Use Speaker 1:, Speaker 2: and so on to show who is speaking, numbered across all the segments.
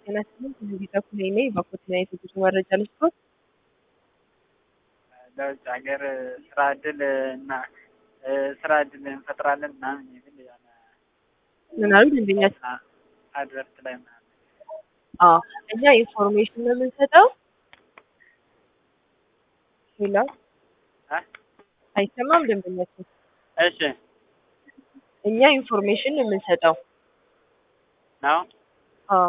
Speaker 1: ጤና ስምንት እንዲጠፉ ላይ ነኝ በኮትና የትጉስ መረጃ ልስጦት
Speaker 2: ለውጭ ሀገር ስራ እድል እና ስራ እድል እንፈጥራለን ምናምን የሚል የሆነ
Speaker 1: ምን አሉ ደንበኛችን?
Speaker 2: አድቨርት ላይ ምናምን
Speaker 1: አዎ እኛ ኢንፎርሜሽን ነው የምንሰጠው። ሌላ
Speaker 2: እ?
Speaker 1: አይሰማም ደንበኛችን?
Speaker 2: እሺ
Speaker 1: እኛ ኢንፎርሜሽን ነው የምንሰጠው።
Speaker 2: ነው
Speaker 1: አዎ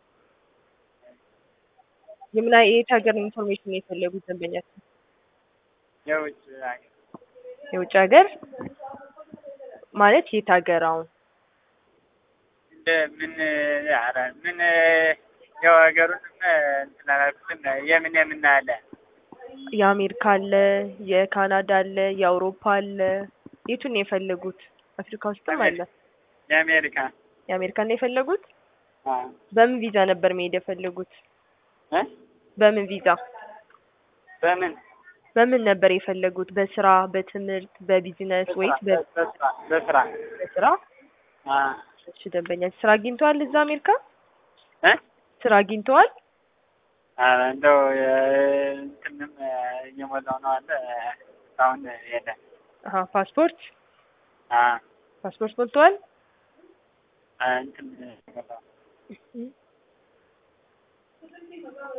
Speaker 1: የምን የት ሀገር ኢንፎርሜሽን ነው የፈለጉት ደንበኛችን?
Speaker 2: የውጭ ሀገር
Speaker 1: የውጭ ሀገር ማለት የት ሀገር አሁን
Speaker 2: እንደ ምን ኧረ ምን ያው ሀገሩንም እንትን አላልኩትም የምን የምን አለ
Speaker 1: የአሜሪካ አለ፣ የካናዳ አለ፣ የአውሮፓ አለ። የቱን ነው የፈለጉት? አፍሪካ ውስጥም አለ።
Speaker 2: የአሜሪካ
Speaker 1: የአሜሪካን ነው የፈለጉት?
Speaker 2: አዎ
Speaker 1: በምን ቪዛ ነበር መሄድ የፈለጉት?
Speaker 2: እ
Speaker 1: በምን ቪዛ
Speaker 2: በምን
Speaker 1: በምን ነበር የፈለጉት? በስራ፣ በትምህርት፣ በቢዝነስ ወይስ በ-
Speaker 2: በስራ በስራ
Speaker 1: በስራ?
Speaker 2: አዎ
Speaker 1: እሺ ደንበኛ ስራ አግኝተዋል? እዛ አሜሪካ
Speaker 2: እ
Speaker 1: ስራ አግኝተዋል?
Speaker 2: ኧረ እንደው እንትንም እየሞላው ነው አለ እስካሁን የለም
Speaker 1: አሀ ፓስፖርት
Speaker 2: አዎ
Speaker 1: ፓስፖርት ሞልተዋል?
Speaker 2: እንትን